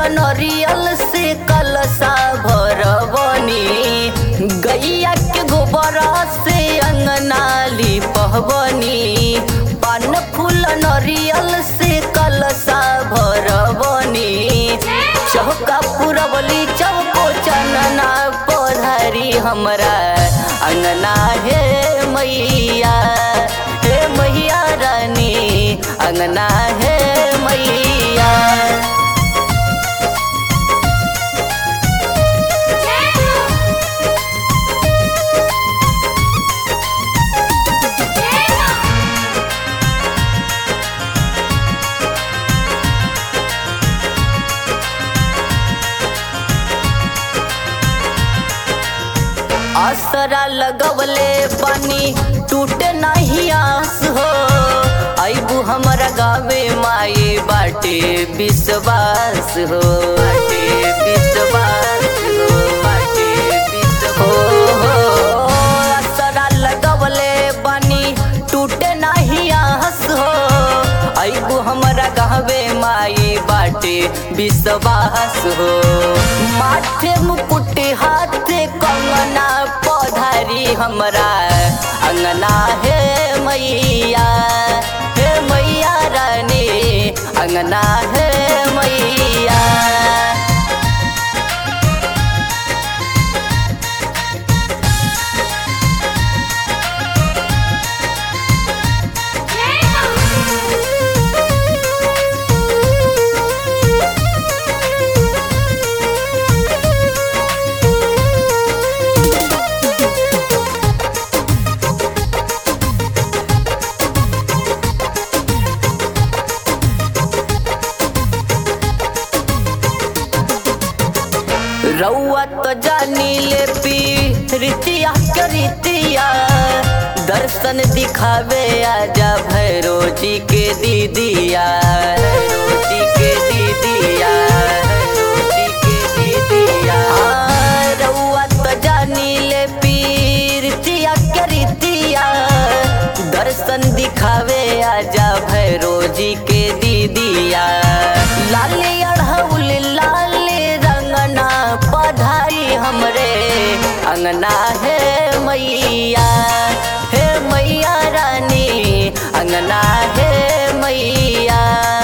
नरियल से कलसा भरबनी गैया के गोबर से अंगना लिपहबनी पान फूल नरियल से कलसा भरबनी चौका पुरबली चौको चनना पधारी हमरा अंगना हे मैया हे मैया रानी अंगना हे मैया असरा लगवले पानी टूटे नहीं आस हो आइबू हमरा गावे माई बाटे विश्वास हो बाटे विश्वास हो बाटे विश्वास हो हो असरा लगवले पानी टूटे नहीं आस हो आइबू हमरा गावे माई बाटे विश्वास हो माथे मुकुट हाथे कंगना पधारी हमरा अंगना हे मैया हे मैया रानी अंगना हे मैया रउआ तो जानी ले पी रीतिया के रीतिया दर्शन दिखावे आजा भैरो जी के दीदिया भैरो जी के दीदिया भैरो जी के दीदिया हाँ, रउआ तो जानी ले पी रीतिया के रीतिया दर्शन दिखावे आजा भैरो जी के दीदिया लाली अढ़ौल लाल रंगना पढ़ाई हमरे अंगना है मैया हे मैया रानी अंगना है मैया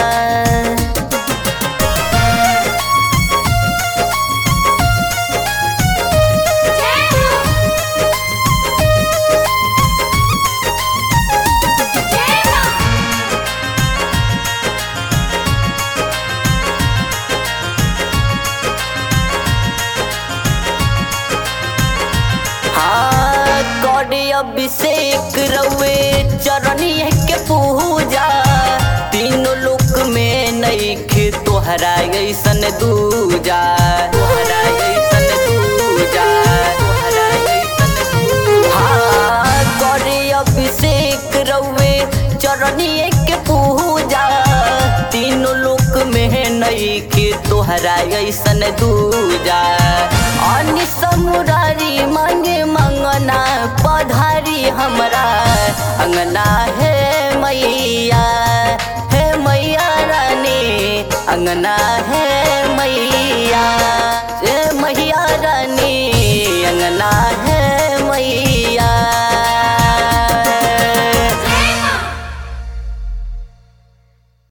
हाँ कौड़ी अभिषेक रउए चरणिए के पूजा तीनों लोक में नईखे तोहरा ऐसन दूजा तोहरा ऐसन दूजा तोहरा ऐसन दूजा हाँ कौड़ी अभिषेक रउए चरणिए के पूजा तीनों लोक में नईखे तोहरा ऐसन दूजा अनि समुरारी मांगे मंगना पधारी हमरा अंगना हे मैया हे मैया रानी अंगना हे